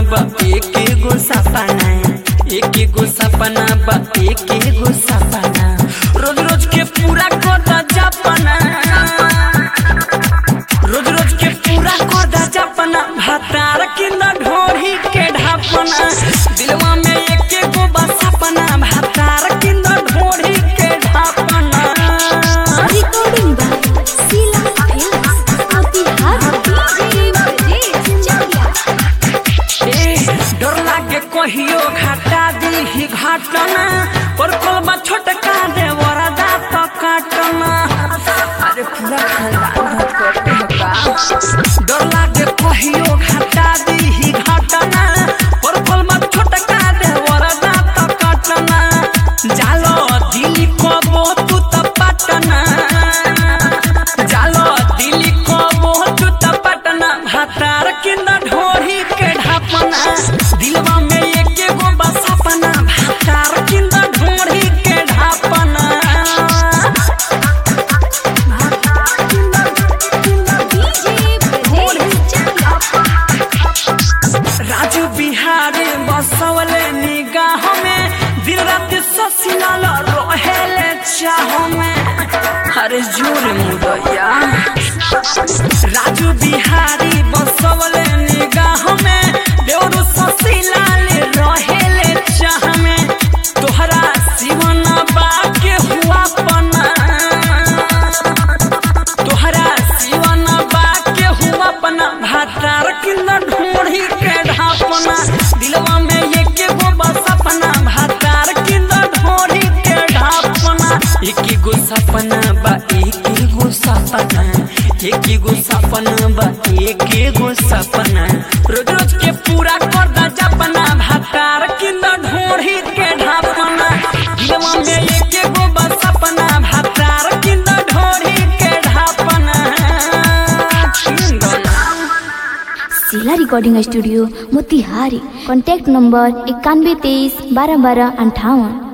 बा एक एगो सपना एक एगो सपना बा एक एगो सपना रोज रोज के पूरा कर जपना रोज रोज के पूरा कर जपना भातार किंद ढोरी के ढापना दिलवा में एक एगो बा सपना भातार किंद ढोरी के ढापना Recording by Sila Films. Motihari DJ Brajesh Chakia. ए, डर लागे कहियो घाटा दी घाटना पर कलमा छोटका दे वरदा तो काटना अरे पूरा खानदान करते हो का डर लागे कहियो घाटा दी घाटना पर कलमा छोटका दे वरदा तो काटना जालो दिली कबो तू तो पटना जालो दिली कबो तू तो पटना भातार किंद ढोरी के ढापना दिलवा में एक एगो बस सपना भातार किंद ढोरी के ढापना भातार किंद किंद DJ Brajesh Chakia. Raju Bihari बसवले निगाह में दिन रात ससिलाल रहेले चाह में अरे जोर मुदैया राजू बिहारी बसवले निगाह में देवरु ससिलाल रहेले चाह में तोहरा जीवन बाके हुआ पना तोहरा जीवन बाके हुआ अपना भातार किंद ढूंढी के ढापना दिलवा में एक एगो बस अपना भातार किंद ढूंढी के ढापना एक एगो सपना बा एक एगो सपना एक एगो सपना बा एक एगो सपना रोज रोज के पूरा कर दा जपना भातार किंद ढूंढी के ढापना दिलवा में एक एगो बस सपना भातार किंद ढूंढी के ढापना किंद ना Sila Recording Studio Motihari. Contact number इक्यानवे तेईस बारह बारह अंठावन